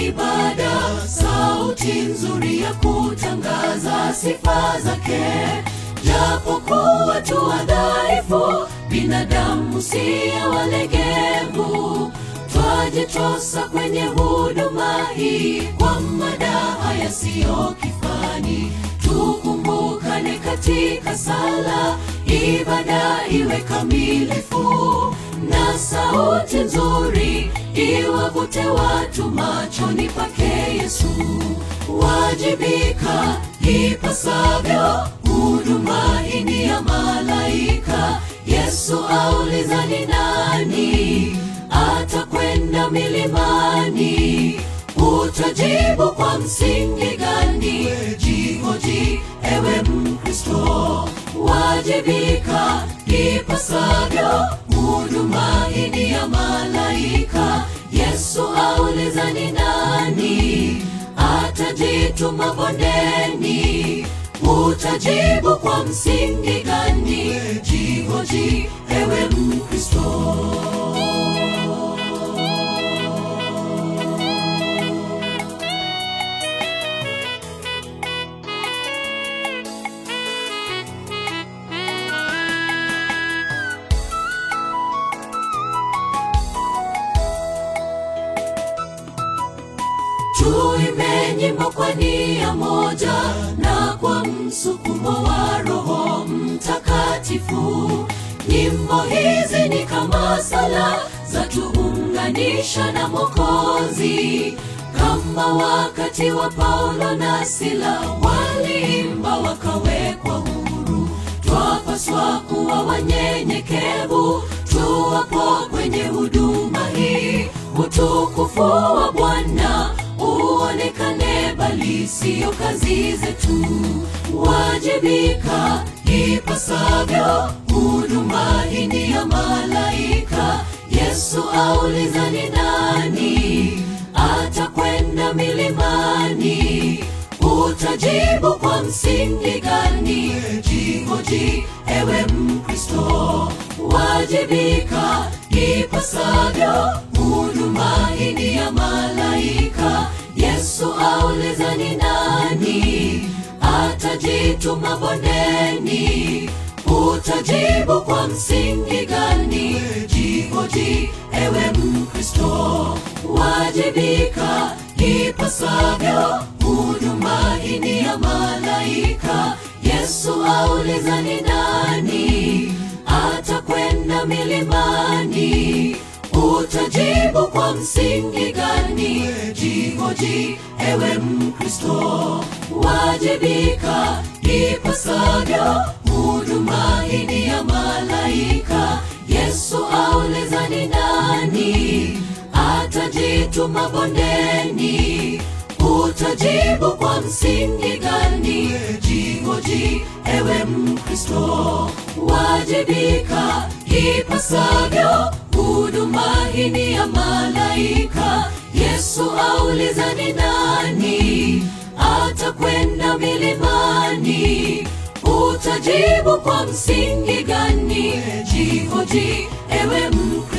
ibada, sauti nzuri ya kutangaza sifa zake. Japokuwa tu wadhaifu, binadamu siye walegevu, twajitosa kwenye huduma hii kwa madaha yasiyo kifani. Tukumbukane katika sala, ibada iwe kamilifu, na sauti nzuri iwavute watu machoni pake Yesu. Wajibika ipasavyo, huduma hii ni ya malaika. Yesu auliza ni nani atakwenda milimani? Utajibu kwa msingi gani? Jihoji ewe Mkristo, wajibika ipasavyo, huduma hii ni ya malaika. Yesu auliza ni nani atajituma bondeni? Utajibu kwa msingi gani? Jihoji ewe Mkristo. Tuimbe nyimbo kwa nia moja na kwa msukumo wa Roho Mtakatifu. Nyimbo hizi ni kama sala za tuunganisha na Mwokozi, kama wakati wa Paulo na Sila waliimba wakawekwa huru. Twapaswa kuwa wanyenyekevu tuwapo kwenye huduma hii, utukufu wa Bwana uonekane, bali siyo kazi zetu. Wajibika ipasavyo, huduma hii ni ya malaika. Yesu auliza ni nani atakwenda milimani? Utajibu kwa msingi gani? Jihoji ewe Mkristo, wajibika ipasavyo, huduma hii ni ya malaika. Yesu auliza ni nani atajituma bondeni? Utajibu kwa msingi gani? Jihoji ewe Mkristo, wajibika ipasavyo, huduma hii ni ya malaika. Yesu auliza ni nani atakwenda milimani? Utajibu kwa msingi gani? Jihoji ewe Mkristo, wajibika ipasavyo, huduma hii ni ya malaika. Yesu auliza ni nani atajituma bondeni? Utajibu kwa msingi gani? Jihoji ewe Mkristo, wajibika ipasavyo, huduma hii ni ya malaika. Yesu auliza ni nani atakwenda milimani? Utajibu kwa msingi gani? Jihoji ewe Mkristo.